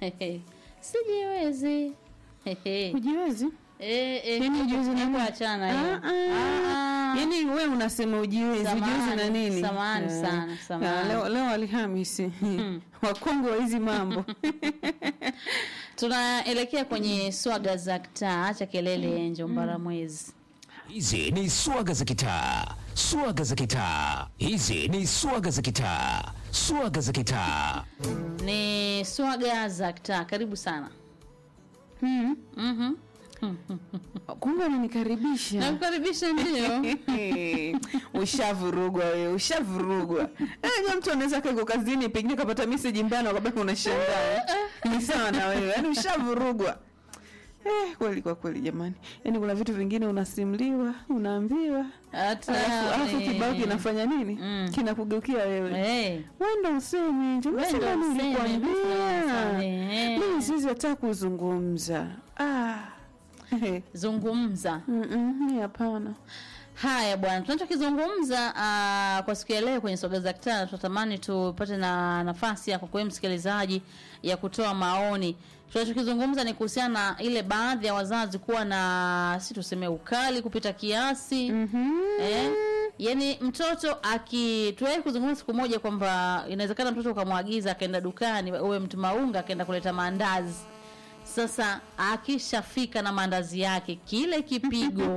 sijiwezi Ujiwezi? Eh, eh, Yaani ujiwezi na hebu nini? achana hiyo. Ah, ah. Ah. Yaani wewe unasema ujiwezi, Samahani, ujiwezi na nini? samahani Ah. sana, Ah, samahani. Leo, leo Alhamisi wakongwe wa hizi mambo tunaelekea kwenye swaga za kitaa acha kelele enjo mbaramwezi Hizi ni swaga za kitaa, swaga za kitaa. Hizi ni swaga za kitaa, swaga za kitaa. ni swaga za kitaa karibu sana Hmm. Mhm. kumbe unanikaribisha nakukaribisha ndio ushavurugwa wewe ushavurugwa ja mtu anaweza kaiko kazini pengine kapata meseji mbana wakabaki unashangaa ni sawa na wewe yaani ushavurugwa Eh, kweli kwa kweli jamani yaani kuna vitu vingine unasimuliwa unaambiwa hata alafu alafu eh, kibao kinafanya nini Mm. kinakugeukia wewe eh, wenda useme nje Wenda Unasema nini useme, nilikwambia? useme. mimi siwezi hata kuzungumza ah. Eh, zungumza mm, mm, mi hapana haya bwana tunachokizungumza uh, kwa siku ya leo kwenye soga za kitana tunatamani tupate na nafasi yako kwa wewe msikilizaji ya kutoa maoni tunachokizungumza ni kuhusiana na ile baadhi ya wazazi kuwa na si tuseme ukali kupita kiasi Mhm. eh? yani mtoto aki tuwahi kuzungumza siku moja kwamba inawezekana mtoto ukamwagiza akaenda dukani uwe mtu maunga akaenda kuleta maandazi sasa akishafika na maandazi yake kile kipigo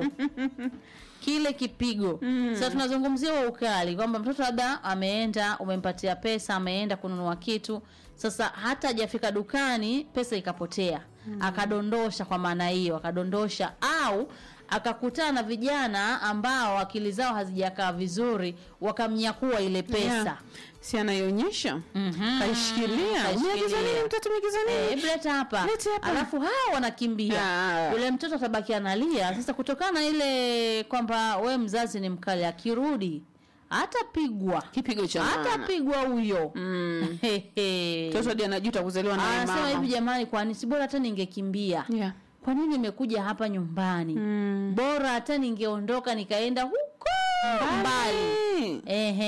kile kipigo mm. sasa tunazungumzia huo ukali kwamba mtoto labda ameenda umempatia pesa ameenda kununua kitu sasa hata hajafika dukani pesa ikapotea mm. akadondosha kwa maana hiyo akadondosha au akakutana na vijana ambao akili zao hazijakaa vizuri wakamnyakua ile pesa Yeah. si anaionyesha Mhm. kaishikilia Kaishikilia. umeagiza nini mtoto umeagiza Eh, nini hebu leta hapa Leta hapa. alafu hawa wanakimbia Ah. yule mtoto atabaki analia sasa kutokana na ile kwamba we mzazi ni mkali akirudi atapigwa kipigo cha maana. atapigwa huyo Mm. Hehe. mtoto hadi anajuta kuzaliwa na anasema hivi mama jamani kwani si bora hata ningekimbia yeah. kwa nini nimekuja hapa nyumbani mm. bora hata ningeondoka nikaenda huko mbali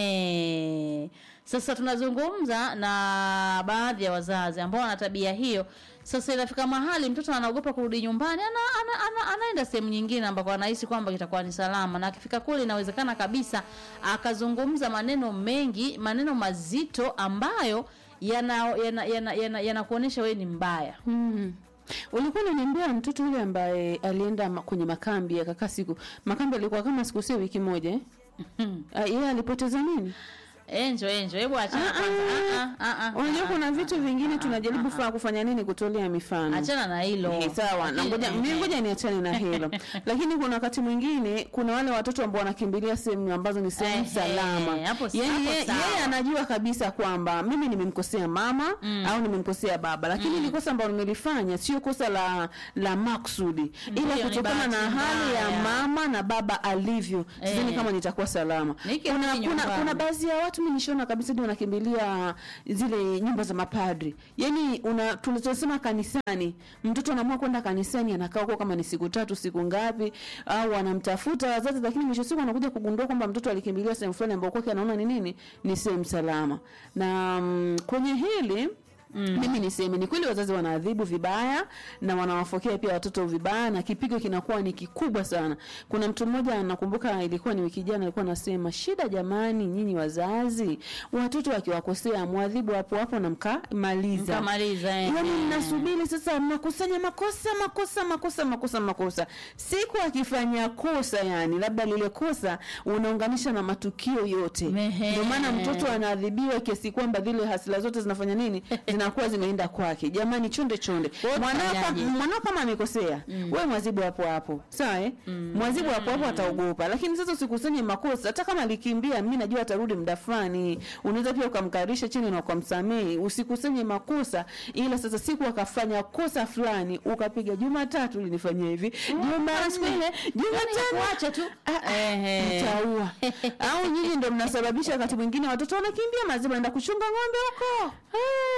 Ehe. Sasa tunazungumza na baadhi ya wazazi ambao wana tabia hiyo. Sasa inafika mahali mtoto anaogopa kurudi nyumbani, ana, ana, ana, anaenda sehemu nyingine ambako anahisi kwamba kitakuwa ni salama, na akifika kule inawezekana kabisa akazungumza maneno mengi, maneno mazito ambayo yanakuonyesha yana, yana, yana, yana wewe ni mbaya. Mm. ulikuwa unaniambia mtoto yule ambaye alienda ma- kwenye makambi akakaa siku makambi alikuwa kama siku sio wiki moja eh? Ah, yeye alipoteza nini Enjo, enjo, hebu achana kwanza. Ah, ah, ah, unajua ah, kuna ah, vitu ah, vingine ah, tunajaribu ah, fa- kufanya nini kutolea mifano achana na hilo Eh, sawa na Lakini, ngoja eh, mimi eh. ngoja niachane na hilo lakini kuna wakati mwingine kuna wale watoto ambao wanakimbilia sehemu ambazo ni sehemu Eh, salama eh, hapo- Yaani hapo yeye sawa. yeye anajua kabisa kwamba mimi nimemkosea mama au nimemkosea baba lakini mm. kosa ambalo nimelifanya sio kosa la la maksudi ila Ndiyo, ni kutokana na bahati hali ya mbaya. mama na baba alivyo sidhani Eh. kama nitakuwa salama Nikirudi kuna, kuna, nyumbani. kuna baadhi ya watu mi nishaona kabisa hadi wanakimbilia zile nyumba za mapadri yaani una tunachosema kanisani mtoto anaamua kwenda kanisani anakaa huko kama ni siku tatu siku ngapi au anamtafuta wazazi lakini mwisho siku anakuja kugundua kwamba mtoto alikimbilia sehemu fulani ambao kwake anaona ni nini ni sehemu salama na mm, kwenye hili Mm. mimi niseme ni kweli wazazi wanaadhibu vibaya na wanawafokea pia watoto vibaya na kipigo kinakuwa ni kikubwa sana kuna mtu mmoja nakumbuka ilikuwa ni wiki jana alikuwa anasema shida jamani nyinyi wazazi watoto wakiwakosea mwadhibu hapo hapo na mkamaliza Mkamaliza, eh. yani mnasubiri sasa mnakusanya makosa makosa makosa makosa makosa siku akifanya kosa yani labda lile kosa unaunganisha na matukio yote Ehe. ndio maana mtoto anaadhibiwa kiasi kwamba zile hasila zote zinafanya nini zinakuwa zimeenda kwake jamani chonde chonde Wewe mwanao kama- utafanyaje? mwanao kama amekosea mm. wewe mwazibu hapo hapo sawa eh? mm. mwazibu hapo hapo ataogopa lakini sasa usikusanye makosa hata kama alikimbia mi najua atarudi muda fulani unaweza pia ukamkarisha chini na ukamsamehe usikusanye makosa ila sasa siku akafanya kosa fulani ukapiga jumatatu ulinifanyia hivi jumanne jumatano kuacha tu Ah, Ehe. mtaua au nyinyi ndo mnasababisha wakati mwingine watoto wanakimbia maziwa naenda kuchunga ng'ombe huko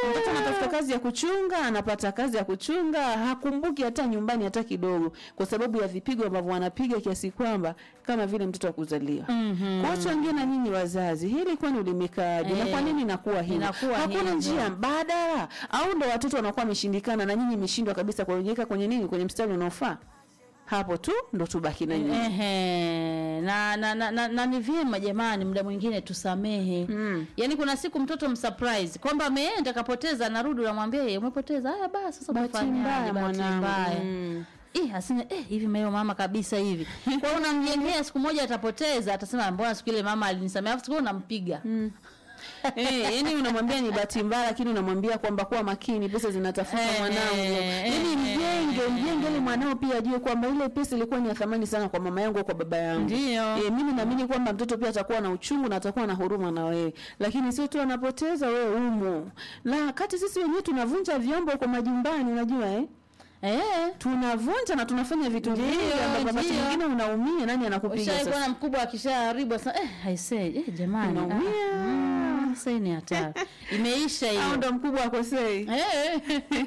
mtoto anatafuta kazi ya kuchunga anapata kazi ya kuchunga hakumbuki hata nyumbani hata kidogo kwa sababu ya vipigo ambavyo wanapiga kiasi kwamba kama vile mtoto wa kuzaliwa mm-hmm. kwa wengine na nyinyi wazazi hili kwani limekaaje na Eh, kwa nini inakuwa hivi inakuwa hakuna hivyo. njia mbadala au ndo watoto wanakuwa wameshindikana na nyinyi mmeshindwa kabisa kuweka kwenye nini kwenye mstari unaofaa hapo tu ndo tubaki na nyinyi Ehe, na, na, na, na, na ni vyema jamani, muda mwingine tusamehe mm. Yaani kuna siku mtoto msurprise kwamba ameenda kapoteza, narudi unamwambia yeye umepoteza. Haya basi, sasa Bahati umefanyaje? mbaya, Bahati mwanangu. mbaya. Mm. Eh, asina eh, hivi meo mama kabisa hivi. Kwa hiyo unamjengea siku moja atapoteza, atasema mbona siku ile mama alinisamea, afu siku ile unampiga. Eh, yani unamwambia ni bahati mbaya lakini unamwambia kwamba kuwa makini pesa zinatafuta Eh, mwanangu. eh, Yani eh, mjenge, mjenge ili mwanao pia ajue kwamba ile pesa ilikuwa ni ya thamani sana kwa mama yangu au kwa baba yangu. Ndio. Eh, mimi naamini kwamba mtoto pia atakuwa na uchungu na atakuwa na huruma na wewe. Lakini sio tu anapoteza wewe umo. La kati sisi wenyewe tunavunja vyombo kwa majumbani unajua eh? Eh. Tunavunja na tunafanya vitu Ndio, vingi ambavyo wakati ndio. mwingine unaumia nani anakupiga Ushawahi sasa? kuona mkubwa akishaharibu sasa eh I say eh jamani. Unaumia. ah, mm, Sasa hii ni hatari. Imeisha Au hiyo. ndo mkubwa akosei. Eh.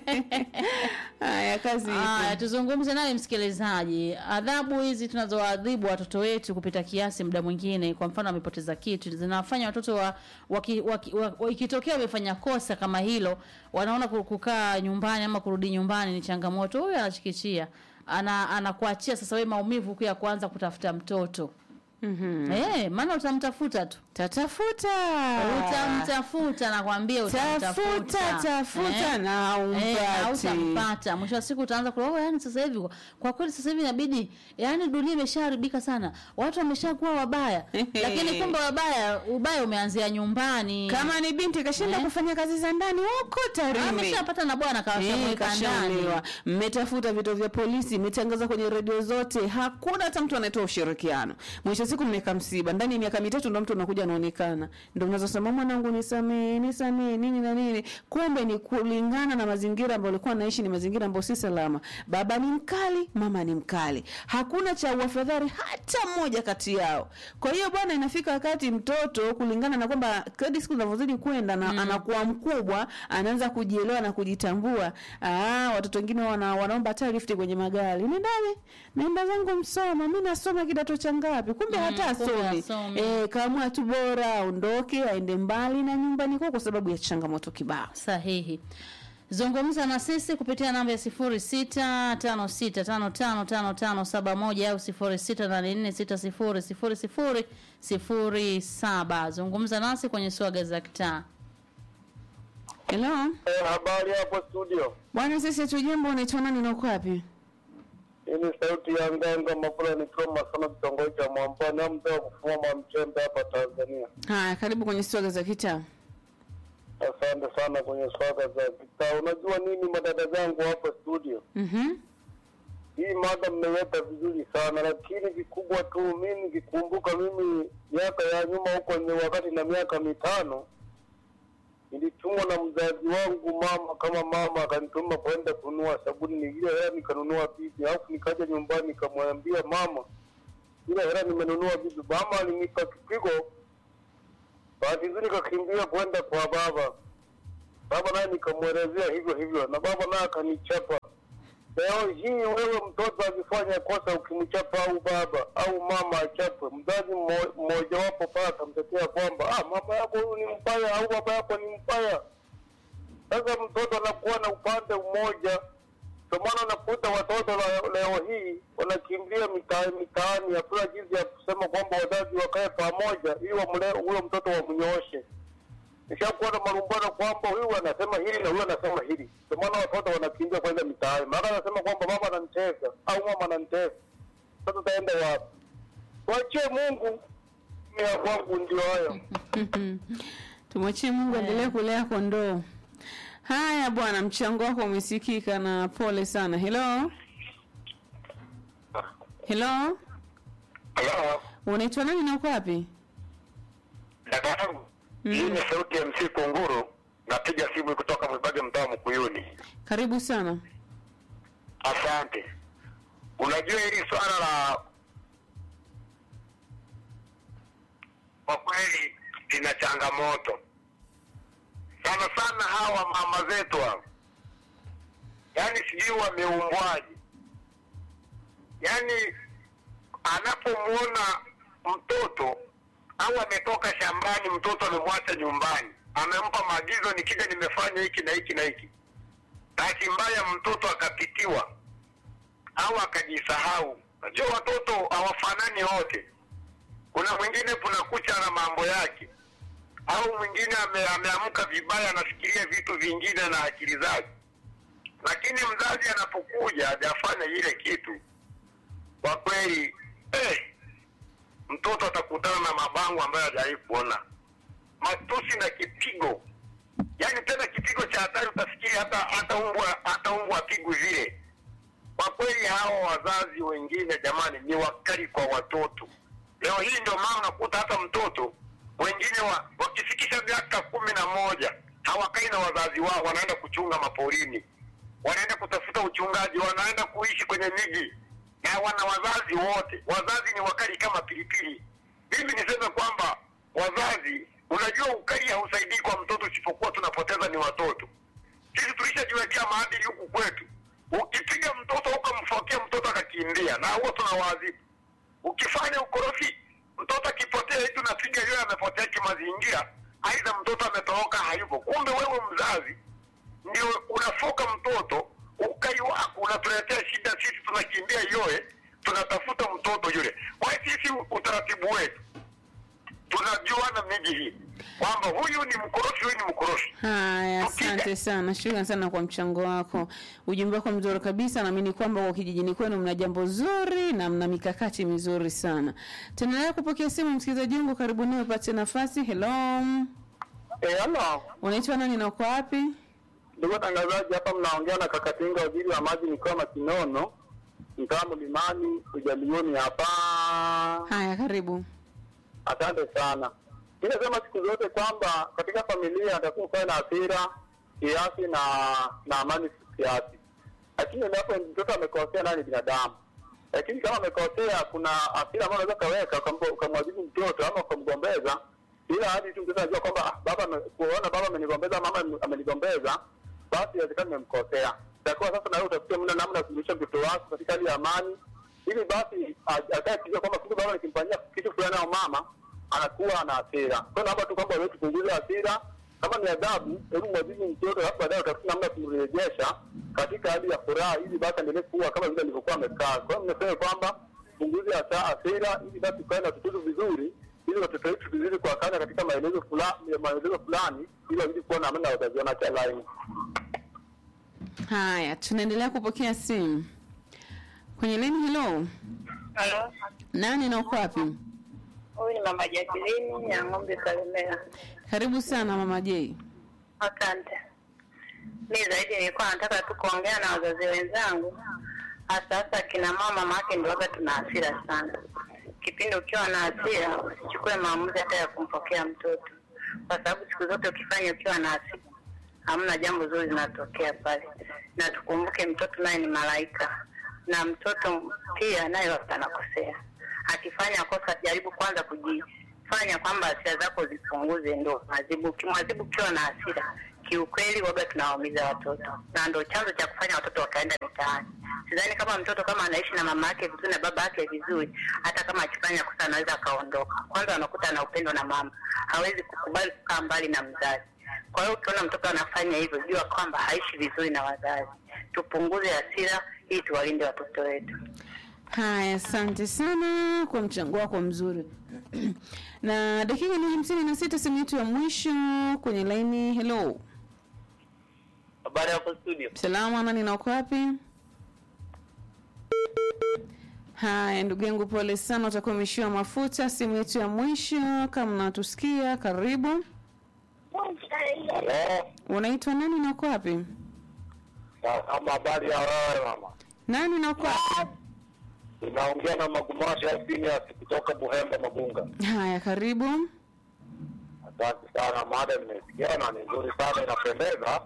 Haya kazi ipo. Aya, tuzungumze naye msikilizaji. Adhabu hizi tunazoadhibu watoto wetu kupita kiasi, muda mwingine, kwa mfano amepoteza kitu, zinawafanya watoto wa, waki, waki, wa, wa, ikitokea wamefanya kosa kama hilo, wanaona ku- kukaa nyumbani ama kurudi nyumbani ni changamoto. Huyu anachikichia ana anakuachia sasa wewe maumivu ya kuanza kutafuta mtoto Mhm. eh, maana utamtafuta tu Tatafuta. utamtafuta, nakwambia utamtafuta, Tafuta, tafuta Eh? na Eh, umpati. hautampata. Mwisho wa siku utaanza kula, oh, yani sasa hivi kwa kweli sasa hivi inabidi yani dunia imeshaharibika sana. Watu wameshakuwa wabaya. Lakini kumbe wabaya ubaya umeanzia nyumbani. Kama ni binti kashinda Eh? kufanya kazi za ndani huko Tarime. ameshapata na bwana Eh, kawashamweka ndani. kashaolewa. Mmetafuta vituo vya polisi, mmetangaza kwenye redio zote, hakuna hata mtu anayetoa ushirikiano. Mwisho wa siku mmeka msiba. Ndani ya miaka mitatu ndo mtu anakuja anaonekana. Ndio mnaweza sema mwanangu nisamee, nisamee nini na nini. Kumbe ni kulingana na mazingira ambayo alikuwa anaishi ni mazingira ambayo si salama. Baba ni mkali, mama ni mkali. Hakuna cha uafadhali hata mmoja kati yao. Kwa hiyo bwana, inafika wakati mtoto kulingana na kwamba kadri siku zinavyozidi kwenda na anakuwa mkubwa, anaanza kujielewa na kujitambua. Ah, watoto wengine wana, wanaomba hata lift kwenye magari. Nendane, naenda zangu Msoma, mimi nasoma kidato cha ngapi? Kumbe hata kumbe asomi. hasomi. Eh, kaamua tu bora aondoke aende mbali na nyumbani kwao kwa sababu ya changamoto kibao. Sahihi. Zungumza na sisi kupitia namba ya 0656555571 au 0684600007. Zungumza nasi kwenye swaga za kitaa. Hello. Eh, habari hapo studio. Bwana sisi tujambo unaitwa nani na uko wapi? Hii ni sauti ya Nganga Mafula nikiwa Masana kitongoji cha Mwampani au mzee wa kufuma Mwamchembe hapa Tanzania. Haya, karibu kwenye swaga za kitaa. Asante sana kwenye swaga za kitaa. Unajua nini madada zangu hapa studio? Mhm. Hii mada mmeweka vizuri sana, lakini vikubwa tu mimi nikikumbuka, mimi miaka ya nyuma huko ni wakati na miaka mitano nilitumwa na mzazi wangu mama, kama mama akanituma kwenda kununua sabuni, ile hela nikanunua bibi, alafu nikaja nyumbani nikamwambia mama, ile hela nimenunua bibi. Mama alinipa kipigo, bahati nzuri nikakimbia kwenda kwa baba. Baba naye nikamwelezea hivyo hivyo, na baba naye akanichapa. Leo hii wewe mtoto akifanya kosa, ukimchapa au baba au mama achapwe, mzazi mmo- mmojawapo pale atamtetea kwamba ah, mama yako huyu ni mbaya au baba yako ni mbaya. Sasa mtoto anakuwa na upande mmoja. Ndio maana unakuta watoto la- leo hii wanakimbilia mitaani mitaani, hakuna jinsi ya kusema kwamba wazazi wakae pamoja ili wamlee huyo mtoto wamnyooshe nishakuwa na malumbano kwamba huyu anasema hili na huyu anasema hili. Ndio maana watoto wanakimbia kwenda mitaani, maana anasema kwamba mama ananitesa au mama ananitesa. Sasa utaenda wapi? Wachie Mungu. Mimi ya kwangu ndio hayo. Tumwachie Mungu endelee kulea kondoo. Haya bwana, mchango wako umesikika na pole sana. Hello. Hello. Hello. Unaitwa nani na uko wapi? Dada yangu. Hii ni sauti ya MC Kunguru. Napiga simu kutoka Mwibage mtaa Mkuyuni. Karibu sana. Asante. Unajua hili swala la kwa kweli lina changamoto, sana sana hawa mama zetu hawa, yaani sijui wameumbwaje, yaani anapomuona mtoto au ametoka shambani, mtoto amemwacha nyumbani, amempa maagizo, nikija nimefanya hiki na hiki na hiki, bahati mbaya mtoto akapitiwa au akajisahau. Najua watoto hawafanani wote, kuna mwingine kuna kucha na mambo yake, au mwingine ame, ameamka vibaya, anafikiria vitu vingine na akili zake, lakini mzazi anapokuja hajafanya ile kitu, kwa kweli eh, mtoto atakutana na mabango ambayo hajawahi kuona, matusi na kipigo, yaani tena kipigo cha hatari, utafikiri hata hata umbwa hata umbwa apigwe vile. Kwa kweli hawa wazazi wengine jamani, ni wakali kwa watoto. Leo hii ndio maana unakuta hata mtoto wengine wa, wakifikisha miaka kumi na moja hawakai na wazazi wao, wanaenda kuchunga maporini, wanaenda kutafuta uchungaji, wanaenda kuishi kwenye miji na wana wazazi wote. Wazazi ni wakali kama pilipili. Mimi niseme kwamba wazazi, unajua ukali hausaidii kwa mtoto, isipokuwa tunapoteza ni watoto. Sisi tulishajiwekea maadili huku kwetu. Ukipiga mtoto ukamfokea mtoto akakimbia, na huo tunawaadhibu. Ukifanya ukorofi, mtoto akipotea hivi, unapiga yule amepotea kimazingira, aidha mtoto ametoroka hayupo. Kumbe wewe mzazi ndio unafoka mtoto, ukali wako unatuletea shida. Sisi tunakimbia yoye, tunatafuta mtoto yule. Kwa hiyo sisi utaratibu wetu tunajuana miji hii kwamba huyu ni mkorofi, huyu ni mkorofi. Haya, asante sana, shukrani sana kwa mchango wako. Ujumbe wako mzuri kabisa. Naamini kwamba kwa kijijini kwenu mna jambo zuri na mna mikakati mizuri sana. Tunaendelea kupokea simu, msikilizaji wangu, karibu nawe, upate nafasi. Hello, Eh, halo unaitwa nani na uko wapi? ndugu watangazaji, hapa mnaongea na Kakatinga, waziri wa maji mikoa Makinono, mtaa Mlimani, Ujalioni hapa. Haya, karibu. Asante sana. Mi nasema siku zote kwamba katika familia atakuwa kuwa na hasira kiasi na na amani kiasi, lakini endapo mtoto amekosea, nani binadamu. Lakini kama amekosea, kuna hasira ambayo unaweza kaweka ukambo- ukamwadhibu mtoto ama ukamgombeza, ila hadi tu mtoto anajua kwamba ah, baba ame- kuona baba amenigombeza, mama ame- amenigombeza, basi inawezekana nimemkosea. Itakuwa sasa na wewe utafikia muda namna ya kumrudisha mtoto wako katika hali ya amani, ili basi a- akae kijua kwamba kumbe baba nikimfanyia kitu fulani au mama anakuwa ana hasira. Kwa hiyo naomba tu kwamba wewe tupunguze hasira, kama ni adhabu, hebu mwadhibu mtoto, alafu baadaye utafuta namna ya kumrejesha katika hali ya furaha, ili basi aendelee kuwa kama vile alivyokuwa amekaa. Kwa hiyo nimesema kwamba punguze hasa hasira, ili basi tukae na watoto vizuri, ili watoto wetu vizuri kuwakana katika maelezo fulani, maelezo fulani, ili wazidi kuwa na amani na wazazi wana cha laini. Haya, tunaendelea kupokea simu kwenye leni. Hello, Halo, nani na uko wapi? huyu ni mama Jacqueline ya ng'ombe Kalemera. Karibu sana mama J. Asante. Mi zaidi nilikuwa nataka tu kuongea na wazazi wenzangu, hasa hasa kina mama, maake ndio waga tuna hasira sana. Kipindi ukiwa na hasira, usichukue maamuzi hata ya kumpokea mtoto, kwa sababu siku zote ukifanya ukiwa na hasira, hamna jambo zuri linatokea pale. Na tukumbuke mtoto naye ni malaika, na mtoto pia naye wakati anakosea. Akifanya kosa, jaribu kwanza kujifanya kwamba hasira zako zipunguze, ndo mwazibu. Ukimwazibu ukiwa na hasira, kiukweli waga tunawaumiza watoto, na ndo chanzo cha kufanya watoto wakaenda mitaani. Sidhani kama mtoto kama anaishi na mama yake vizuri na baba yake vizuri, hata kama akifanya kosa anaweza akaondoka. Kwanza anakuta ana upendo na mama, hawezi kukubali kukaa mbali na mzazi. Kwa hiyo ukiona mtoto anafanya hivyo, jua kwamba haishi vizuri na wazazi. Tupunguze hasira ili tuwalinde watoto wetu. Haya, asante sana kwa mchango wako mzuri. na dakika ni hamsini na sita simu yetu ya mwisho kwenye laini. Hello, Habari hapo studio. salama, nani na uko wapi? Haya, ndugu yangu, pole sana, utakuwa umeishiwa mafuta. Simu yetu ya mwisho, kama unatusikia, karibu. Halo. Unaitwa nani na uko wapi? Kama habari ya wewe mama. Nani na uko wapi? Unaongea na Magumasha ya Senior kutoka Buhemba Magunga. Haya, karibu. Asante sana, mada nimesikia na ni nzuri sana, inapendeza.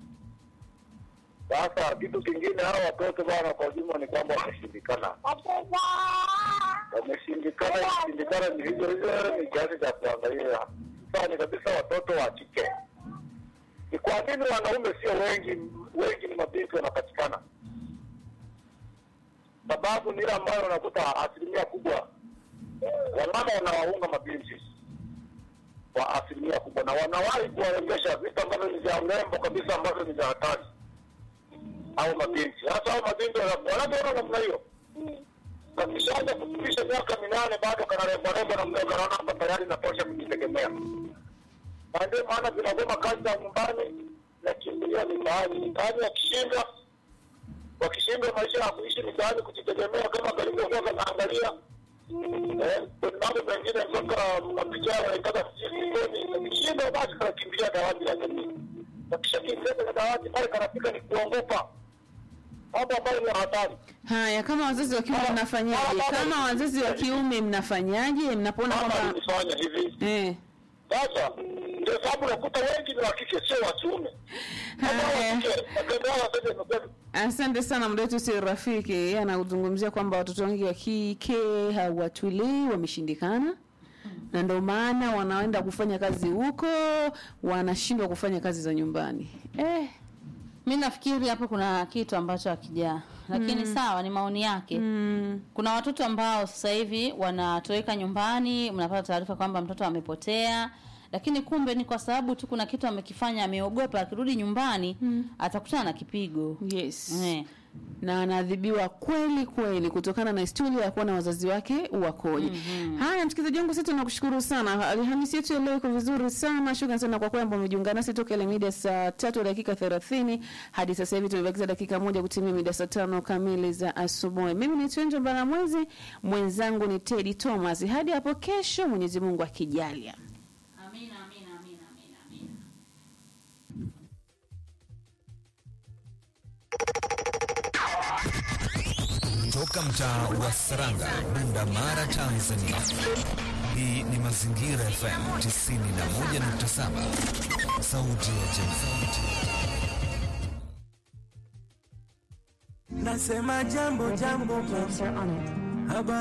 Sasa kitu kingine, hawa watoto bwana, kwa ujumla ni kwamba wameshindikana, wameshindikana. Ikishindikana ni hivyo hivyo, ni kiasi cha kuangalia. Sasa ni kabisa watoto wa kike ni kwa nini wanaume sio wengi, wengi ni mabinti wanapatikana? Sababu ni ile ambayo unakuta asilimia kubwa wamama wanawaunga mabinti kwa asilimia kubwa, na wanawahi kuwaendesha vitu ambavyo ni vya urembo kabisa, ambavyo ni vya hatari au mabinti. Sasa hao mabinti wana- wanavyoona namna hiyo, kakishaanza kufikisha miaka minane, bado kanarembo rembo na mdogo, anaona hapa tayari natosha kujitegemea, na ndio maana vinagoma kazi za nyumbani na kimbilia mitaani. Mitaani wakishinda wakishindwa maisha ya kuishi mitaani kujitegemea, kama kalivyokuwa kanaangalia Eh, kuna mambo mengine mpaka mapicha yanaitaka sijui akishindwa basi kanakimbilia dawati la jamii. Akishakimbia kwenye dawati pale kanafika ni kuongopa mambo ambayo ni hatari. Haya, kama wazazi wa kiume mnafanyaje? Kama wazazi wa kiume mnafanyaje mnapoona Mama kwamba alifanya hivi eh, sasa, ndio sababu unakuta wengi ni wa kike, sio wa kiume. Kama Haya. wa kike matendo yao sasa imekuwa Asante sana muda wetu si rafiki. Yeye anazungumzia kwamba watoto wengi wa kike hawatulii, wameshindikana na ndio maana wanaenda kufanya kazi huko, wanashindwa kufanya kazi za nyumbani. Eh, mi nafikiri hapo kuna kitu ambacho hakijaa lakini sawa ni maoni yake mm, kuna watoto ambao sasa hivi wanatoweka nyumbani mnapata taarifa kwamba mtoto amepotea lakini kumbe ni kwa sababu tu kuna kitu amekifanya ameogopa akirudi nyumbani atakutana na kipigo yes. Eh. na anaadhibiwa kweli kweli kutokana na historia ya kuona wazazi wake wakoje. Haya, msikilizaji wangu, sisi tunakushukuru sana. Alhamisi yetu ya leo iko vizuri sana. Shukrani sana kwa kwamba umejiunga nasi toka ile mida saa tatu dakika thelathini hadi sasa hivi tumebakiza dakika moja kutimia mida saa tano kamili za asubuhi. Mimi ni Twenjo Mbaramwezi, mwenzangu ni Teddy Thomas. Hadi hapo kesho, Mwenyezi Mungu akijalia. Amina, amina, amina, amina, amina. Toka mtaa wa Saranga, Bunda Mara, Tanzania. Hii ni Mazingira FM 91.7, sauti ya jamii. Nasema jambo jambo, habari